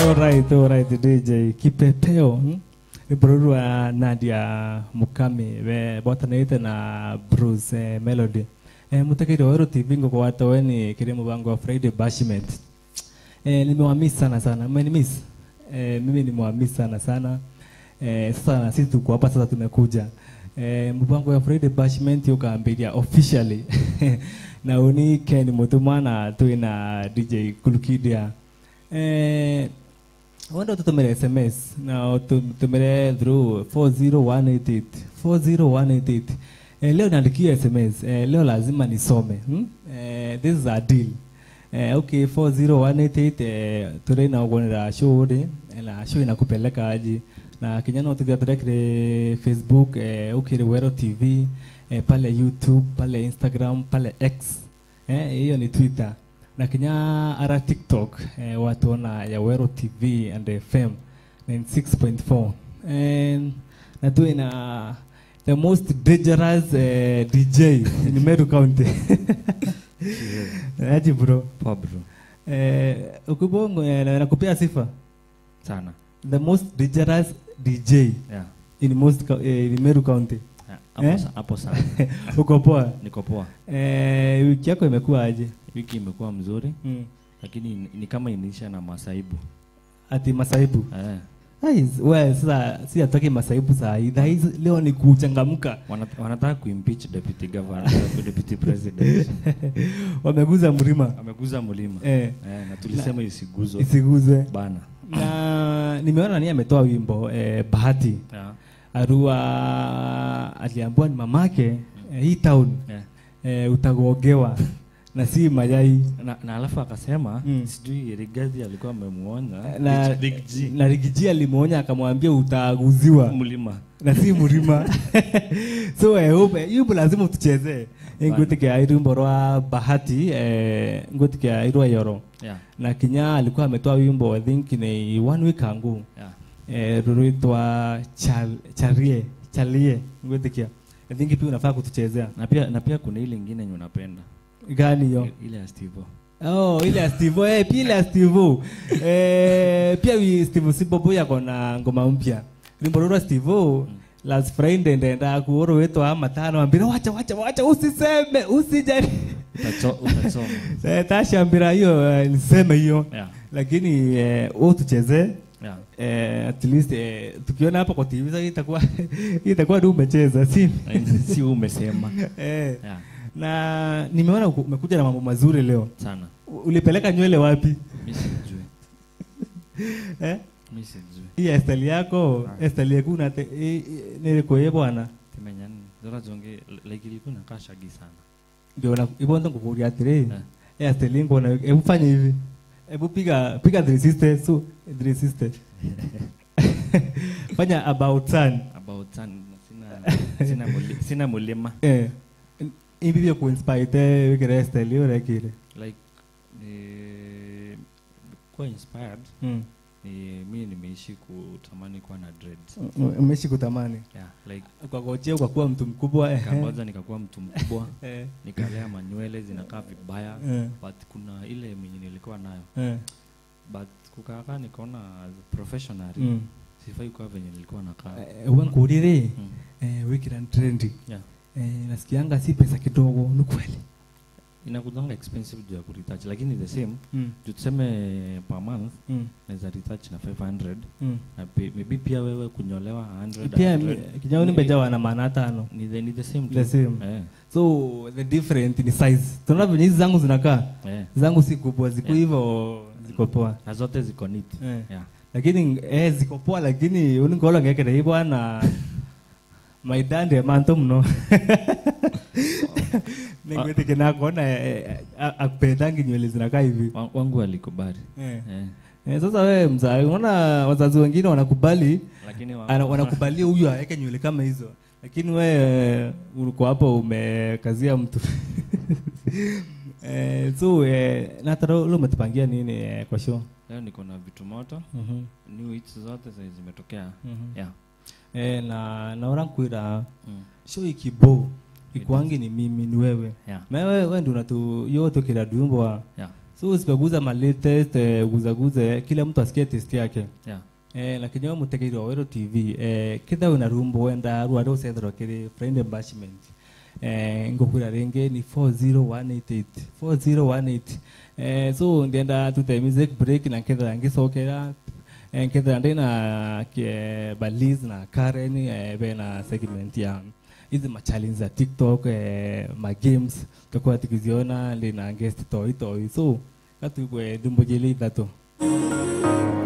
Alright, alright, DJ. Kipepeo. Hmm? Ibrurwa Nadia Mukami we botanite na Bruce eh, Melody. Eh, mutakiri wa Ero TV ngo kwa watu weni kile mbango wa Friday Bashment. Eh, nimewamiss sana sana. Mmenimiss? Eh, mimi nimewamiss sana sana. Eh, sasa na sisi tuko hapa sasa tumekuja. Eh, mbango wa Friday Bashment ukaambilia officially. na uni Ken Mutumana tu na DJ Kulukidia. Eh, wenda ututumire sms na ututumire through 40188 40188 eh, leo niandikia sms eh, leo lazima nisome hmm? eh, this is a deal eh, okay 40188 eh, turi na ugonera show ri eh, na show inakupeleka aji na kinyana utugatira kire facebook eh, ukire wero tv eh, pale youtube pale instagram pale x eh, hiyo ni twitter na kinya ara tiktok eh, watu ona ya wero tv and fm 96.4 and na tu ina the most dangerous eh, dj in meru county aji bro Poa bro. eh, ukibongo eh, na- nakupea sifa Sana. the most dangerous dj Yeah. in most co- eh, in meru county Yeah, Hapo Eh? sa- hapo sana. uko poa Niko poa. eh, wiki yako imekuwa aje Wiki imekuwa mzuri mm. lakini ni, ni kama inaisha na masaibu. ati masaibu Eh. Ai, we sasa si atoke masaibu saa hii Saa hizi leo ni kuchangamka Wana, wanataka kuimpeach deputy governor, deputy president. wameguza mlima Ameguza mlima. eh, Eh, na tulisema isiguzwe isiguzwe bana. na nimeona ni ametoa wimbo eh, bahati Yeah. arua aliambiwa ni mamake eh, hii town Yeah. eh, utagogewa na si mayai Na, na alafu akasema Mm. sijui Rigathi alikuwa amemuonya na, Big G na rigiji alimwonya akamwambia utaguziwa mlima. na si mlima so I hope yumbo lazima utuchezee ngutikia irumbo rwa bahati eh, ngutikia irwa yoro Yeah. na kinya alikuwa ametoa wimbo i think ni one week angu Yeah. eh, rurwitwa chal, charie chalie ngutikia i think pia unafaa kutuchezea Na pia na pia kuna ile ingine yenye unapenda. gani hiyo Ile ya Steve. Oh, ile ya Steve, eh, pia ile ya Steve. Eh, pia wi Steve Sibobo yako na ngoma mpya. Wimbo rwa Steve last Friday ndenda kuoro wetu ama tano ambira wacha wacha wacha usiseme usijali. Utacho- Utasoma. Eh, tashambira hiyo eh, niseme hiyo. Yeah. Lakini eh, wewe tucheze Yeah. eh, at least eh, tukiona hapa kwa TV sasa itakuwa itakuwa ndio umecheza si si umesema. eh, Yeah. na nimeona uku- umekuja na mambo mazuri leo. Sana. Ulipeleka nywele wapi? Mimi sijui. Eh? Mimi sijui. hii estali yako Ah. estali yeku nate nilikuye bwana Timenya nini? Zora zonge like ilikuwa inakaa shagi sana. ndio na ibonda ngukuria atiri Eh. estali ngona hebu fanya hivi hebu piga piga 360 so 360 fanya about turn About sun sina sina muli, sina mulima. eh hivi vya kuinspire te wikira estali ore kile Like eh kuwa inspired mm. ni mimi nimeishi kutamani kuwa na dreads. umeshi kutamani Yeah, like ukagojea ukakuwa mtu mkubwa eh kangoja nikakuwa mtu mkubwa, eh nikalea manywele zinakaa vibaya, eh but kuna ile mwenye nilikuwa nayo eh but kukaa nikaona as a professional mm sifai kuwa venye nilikuwa nakaa. eh wankurire Mm. eh wikira trendy Yeah. eh nasikianga si pesa kidogo ni kweli Inakudanga expensive juu ya kuretouch lakini the same mm. juu tuseme per month Mm. naweza retouch na 500 Mm. na pe- maybe pia wewe kunyolewa 100 pia 100. kijao nimejawa na maana tano ni the, ni the same the tu. same Eh, so the different ni size tunaona venye hizi zangu zinakaa eh. zangu si kubwa ziko Yeah. hivyo ziko poa na zote ziko neat eh. yeah. lakini eh, ziko poa lakini uningolo ngekere hii bwana maidande manto mno ningwetike nakona akupendangi nywele zinakaa hivi Wa- wangu alikubali eh. eh. Eh, sasa wewe mzaa unaona wazazi wengine wanakubali lakini wa- ana- wanakubalia huyu aweke nywele kama hizo lakini we uko hapo umekazia mtu eh, so eh, natara ule umetupangia nini eh, kwa show leo niko na vitu moto Mhm, new hits zote zenye zimetokea mhm. yeah. eh, na naora nkwira mm. show ikibo ikwangi ni mimi ni wewe yeah. mewe we ndi unatu yo tukira dumbwa yeah. so usikaguza ma latest eh, guzaguze kila mtu asikie test yake Yeah. eh, lakini wa mutegeire wa wero tv eh, kitha wina rumbo wenda rware ucethorwo kiri friend embashment eh, ngukwira ringi ni 40188 40188 eh, so ndienda tute music break na nkethera ngicokera eh, nkethera ndina ke baliz na karen eh, bena segment ya hizi machallenge za tiktok eh, magames tutakuwa tukiziona ndina guest toi toi so katugwe dhumbo jeli ithatu